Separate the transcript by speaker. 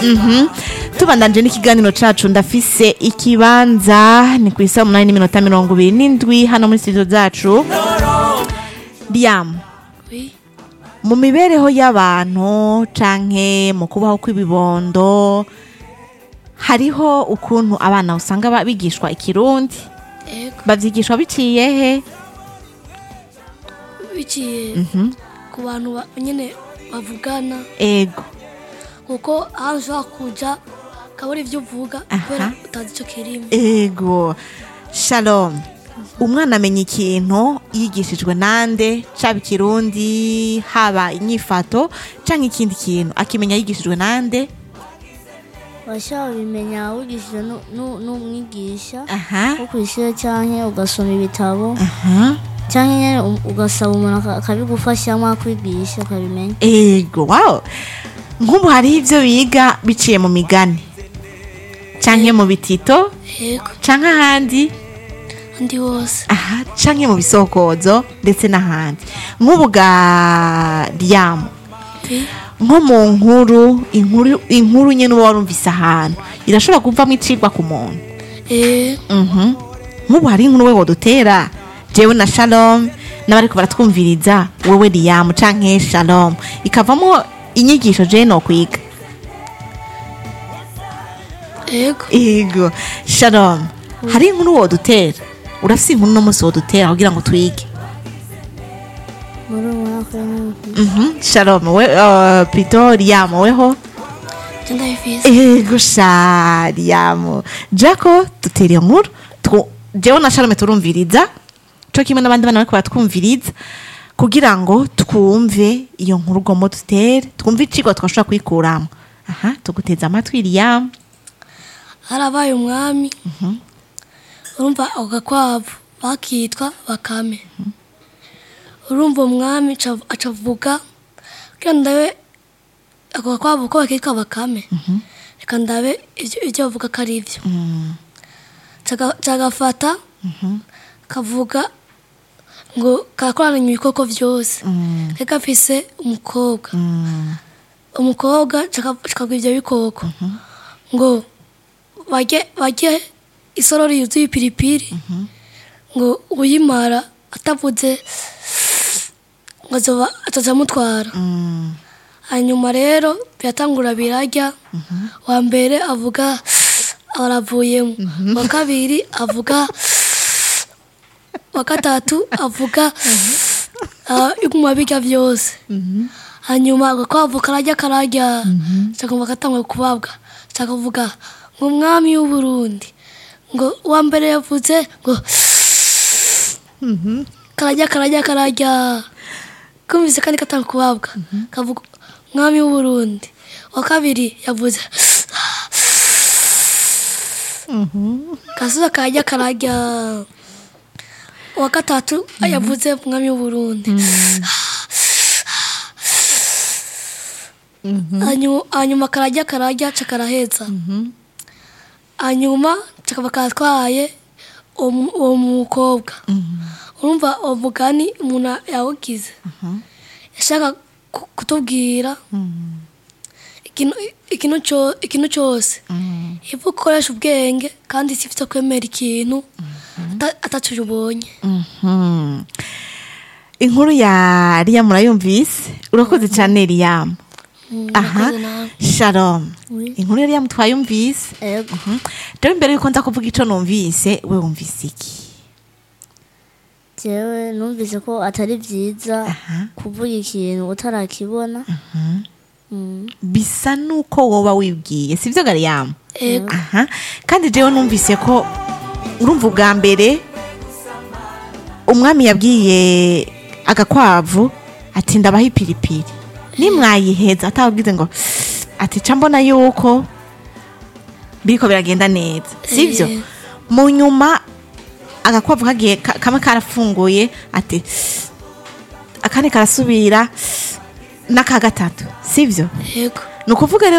Speaker 1: tubandanje n'ikiganiro cacu ndafise ikibanza ni ku isaha umunani n'iminota mirongo ibiri n'indwi hano muri studio zacu Liam
Speaker 2: Oui.
Speaker 1: mu mibereho y'abantu canke mu kubaho kw'ibibondo hariho ukuntu abana usanga ba- bigishwa ikirundi
Speaker 2: Ego.
Speaker 1: bavyigishwa biciye he
Speaker 2: Biciye ku bantu ba- nyene bavugana
Speaker 1: ego
Speaker 2: kuko ahantu ushobora kuja ukabura ivyo uvuga
Speaker 1: Aha.
Speaker 2: kubera utazi ico kirimo
Speaker 1: ego shalom umwana amenya ikintu yigishijwe nande caba ikirundi haba inyifato canke ikindi kintu akimenya yigishijwe nande
Speaker 3: washobora kubimenya wigishije nu- nu- n'umwigisha
Speaker 1: aha
Speaker 3: wo ku ishuri cyangwa ugasoma ibitabo
Speaker 1: aha
Speaker 3: cyangwa nyine u- ugasaba umuntu aka- akabigufashamo akwigisha ukabimenya
Speaker 1: ego wow nk'ubu hariho ivyo biga biciye mu migani canke mu bitito
Speaker 2: Ego.
Speaker 1: canke ahandi
Speaker 2: Andi hose.
Speaker 1: aha canke mu bisokozo ndetse n'ahandi nk'ubu ga ryamu
Speaker 2: Oui.
Speaker 1: nko mu nkuru inkuru inkuru nyene uba warumvise ahantu irashobora kuvamo icigwa ku muntu
Speaker 2: Eh.
Speaker 1: Mhm. nk'ubu hari inkuru we wodutera jewe na shalom n'abariko baratwumviriza wewe riyamu canke shalom ikavamo inyigisho jewe nokwiga
Speaker 2: Ego.
Speaker 1: ego shalom hari inkuru wodutera urafise inkuru no musi wodutera kugira ngo twige
Speaker 3: muri uwo mwaka w'imyaka
Speaker 1: Mhm. shalom we uh, plutôt riyamu weho
Speaker 2: Je ndabifise.
Speaker 1: ego sha riyamu jako dutera iyo nkuru Twu- jewe na shalome turumviriza co kimwe n'abandi bana bariko baratwumviriza kugira ngo twumve iyo nkuru ugomba dutere twumve icigwa twashobora kwikuramo aha tuguteza amatwi riyamu
Speaker 2: harabaye umwami urumva ako gakwavu bakitwa bakame urumva umwami aca- acavuga kugira ndabe ako gakwavu ko bakitwa bakame reka ndabe ivyo ivyo bavuga ko ari ivyo Caga- cagafata kavuga ngo karakoranya ibikoko vyose kari gafise umukobwa umukobwa cakabwa ivyo bikoko ngo barye barye isorori yuzuye ipiripiri ngo uyimara atavuze ngo azoba ataza amutwara hanyuma rero biratangura birarya wa mbere avuga abaravuyemo wa kabiri avuga wa gatatu avuga ah, iguma birya byose hanyuma agakwavu karajya karajya cakumva katangwe kubabwa cakavuga ngo umwami w'uburundi ngo uwa mbere yavuze ngo karajya karajya karajya kumvise kandi katanga kubabwa kavuga umwami w'uburundi wa kabiri yavuze kasuza karajya karajya uwa gatatu yavuze umwami w'uburundi Hanyu- hanyuma karajya karajya ca karaheza hanyuma kakaba katwaye uwo mu- uwo mukobwa urumva uwo mugani umuntu yawugize yashaka ku- kutubwira ikintu ikintu cyo- ikintu cyose ivu ukoresha ubwenge kandi si ifite kwemera ikintu ata- ataco ubonye
Speaker 1: Mhm. inkuru ya riyamu urayumvise urakoze cyane riyamu aha
Speaker 2: murakoze nawe.
Speaker 1: shalom
Speaker 3: Oui.
Speaker 1: inkuru ya riyamu twayumvise
Speaker 3: ego
Speaker 1: rero imbere yuko nza kuvuga ico numvise we wumvise iki
Speaker 3: jewe numvise ko atari byiza
Speaker 1: Aha.
Speaker 3: kuvuga ikintu utarakibona Mm.
Speaker 1: bisa nuko woba wibwiye sivyo gariyamu
Speaker 2: Ego.
Speaker 1: aha kandi jewe numvise ko urumva ubwa mbere umwami yabwiye agakwavu ati ndabaho ipiripiri nimwayiheza atabwize ngo ati ca mbona yuko biriko biragenda neza sivyo
Speaker 2: Eh.
Speaker 1: mu nyuma agakwavu kagiye ka- kamwe karafunguye ati akandi karasubira n'aka gatatu sivyo
Speaker 2: Ego.
Speaker 1: ni ukuvuga rero